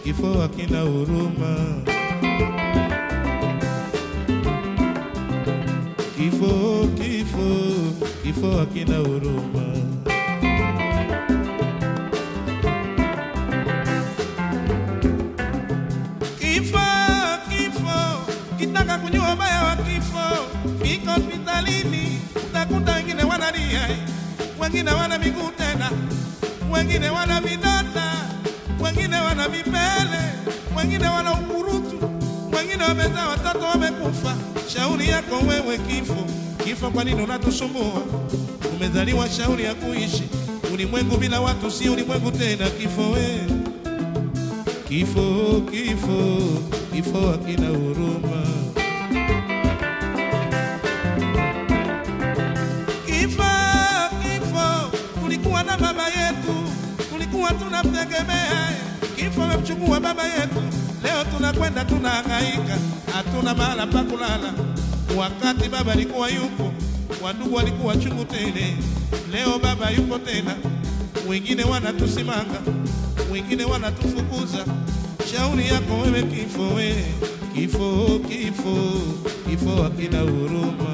kifo hakina huruma. Kifo, kifo, kifo hakina huruma. Kifo, kifo, kitaka kujua ubaya wa kifo, fika hospitalini, utakuta wengine wanalia, wengine wana miguu tena, wengine wana vidonda, wengine wana vipele, wengine wana ukurutu, wengine wamezaa watoto wamekufa. Shauri yako wewe kifo, kifo, kwa nini unatusumbua? Umezaliwa shauri ya kuishi ulimwengu bila watu, si ulimwengu tena. Kifo wewe Kifo, kifo, kifo hakina huruma. Kifo, kifo, tulikuwa na baba yetu, tulikuwa tunamtegemea. Kifo amemchukua baba yetu, leo tunakwenda tunahangaika, hatuna mahala pa kulala. Wakati baba alikuwa yupo, wandugu walikuwa chungu tele. Leo baba yupo tena, wengine wanatusimanga, wengine wanatufukuza. Shauri yako wewe kifo, we kifo, kifo, kifo hakina huruma.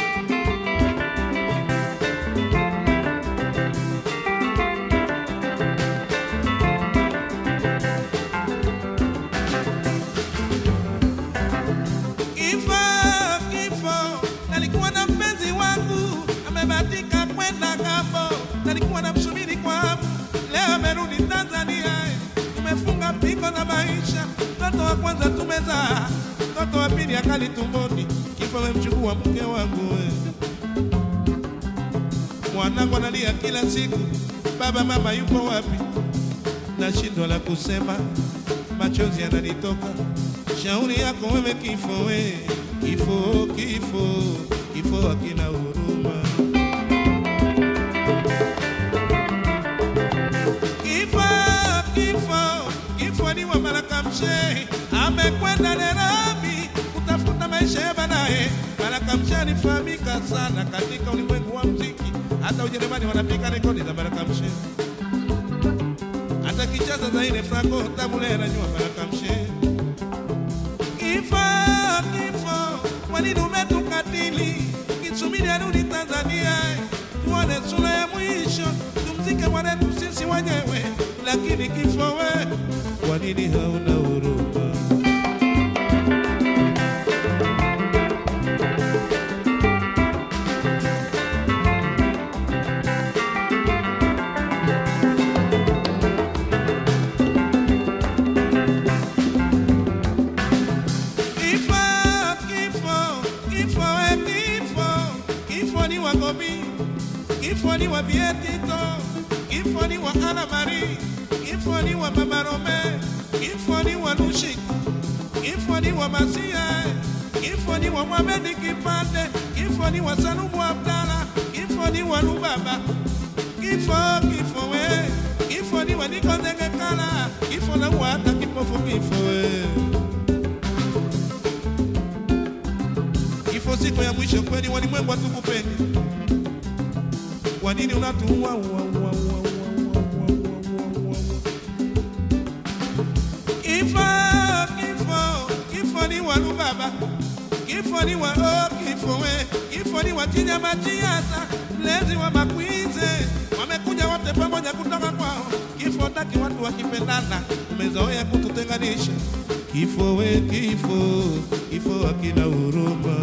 Kifo, kifo, nalikuwa na mpenzi wangu amebatika kwenda ng'ambo, nalikuwa namsubiri kwa hamu, leo amerudi Tanzania. Tumefunga pingo za maisha, mtoto wa kwanza tumezaa, mtoto wa pili akali tumboni. Kifo amemchukua mke wangu we. Mwanangu analia kila siku, baba mama yupo wapi? Nashindwa la kusema, machozi yananitoka. Shauri yako wewe kifo, we kifo, kifo, kifo hakina huruma. Kifo, kifo, kifo ni wa Baraka Mshehe, amekwenda Nairobi kutafuta maisha ya baadaye. Baraka Mshehe alifahamika sana katika ulimwengu wa mziki, hata Ujerumani wanapiga rekodi za Baraka Mshehe, hata Kinshasa za ile Franco Tabule anajua Baraka Mshehe. Kifo, kifo, kwa nini umetukatili? Kisubiri arudi Tanzania, tuone sura ya mwisho, tumzike mwanetu sisi wenyewe. Lakini kifo we, kwa nini hauna huruma? Kifo, kifo, kifo, we kifo, kifo ni wa Gomi, kifo ni wa Bietito, kifo ni wa Ana Marie, kifo ni wa Mama Rome, kifo ni wa Nushik, kifo ni wa Masia, kifo ni wa Mohamed Kipande, kifo ni wa Salumu Abdala, kifo ni wa Lubaba, kifo, kifo we, kifo ni wa Niko Zengekala, kifo na wa hata kipofu kifo we. Kifo siku ya mwisho kweli, walimwengu hatukupendi. Kwa nini unatuua? ua, ua, ua, ua, ua, ua, ua, ua, ua. Kifo, kifo, kifo ni wa Lubaba, kifo ni wa oh, kifo we, kifo ni wa Chinyama Chiasa, mlezi wa Makwize, wamekuja wote pamoja kutoka kwao. Kifo taki watu wakipendana, umezoea kututenganisha. Kifo we, kifo, kifo hakina huruma.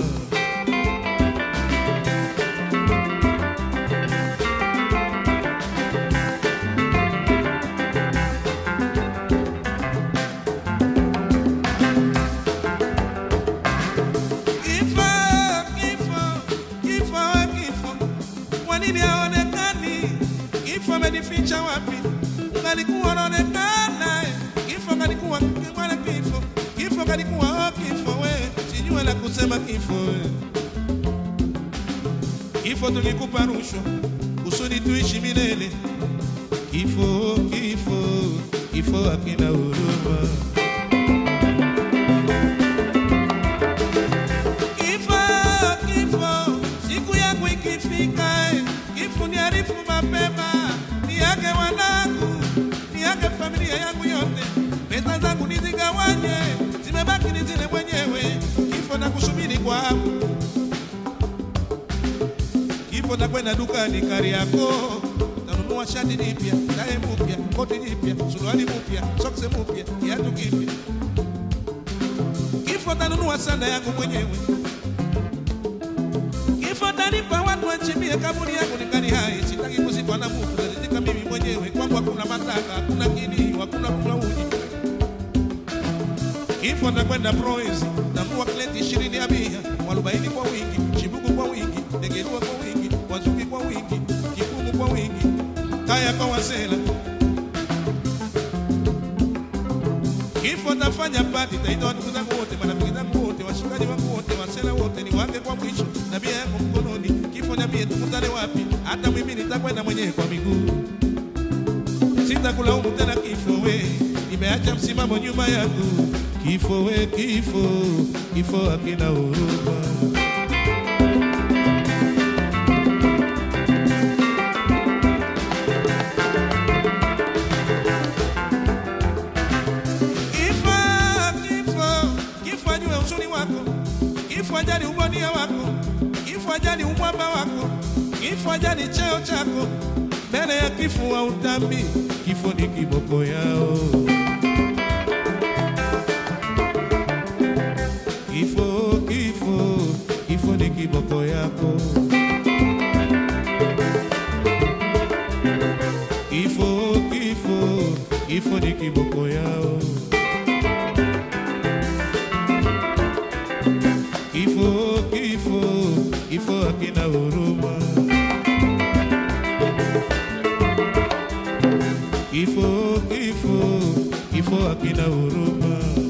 Kifo, kifo, kifo, we kifo, kwa nini haonekani? Kifo amenificha wapi? Ungalikuwa unaonekana, kifo kalikuwa mwana kifo, kifo kalikuwa oh, kifo we, sijue la kusema kifo we. Kifo tulikupa rushwa kusudi tuishi milele. Kifo, kifo, kifo hakina huruma. Kifo, kifo, siku yangu ikifika, eh, kifo niarifu mapema, niage wanangu, niage familia yangu yote, pesa zangu kwa hamu. Kifo takwenda dukani Kariakoo, tanunua shati jipya, tae mpya, koti jipya, suruali mpya, soksi mpya, kiatu kipya. Kifo tanunua sanda yangu mwenyewe. Kifo tanipa watu wachimbie kaburi yangu ningali hai, sitaki kuzikwa na mtu, nazizika mimi mwenyewe. Kwangu hakuna mataka, hakuna kilio, hakuna kunywa uji. Kifo takwenda Proezi, tambua kleti ishirini ya bia, mwarobaini kwa wingi, chibuku kwa wingi, degerua kwa wingi, wazuki kwa wingi, kikumu kwa wingi, kaya kwa wasela. Kifo tafanya pati, taita watu zangu wote, marafiki zangu wote, washikaji wangu wote, wasela wote, ni wange kwa mwisho, na bia yangu mkononi. Kifo niambie tukutane wapi? Hata mimi nitakwenda mwenyewe kwa miguu sitakulaumu tena kifo we, nimeacha msimamo nyuma yangu. Kifo we, kifo, kifo hakina huruma. Kifo, kifo, kifo ajue uzuri wako, kifo ajali ubonia wako, kifo ajali umwamba wako, kifo ajali cheo chako. Mbele ya kifo wa utambi, kifo ni kiboko yao. Kifo, kifo, kifo ni kiboko yako. Kifo, kifo, kifo ni kiboko yao. Kifo, kifo, kifo hakina huruma. Kifo, kifo, kifo hakina huruma.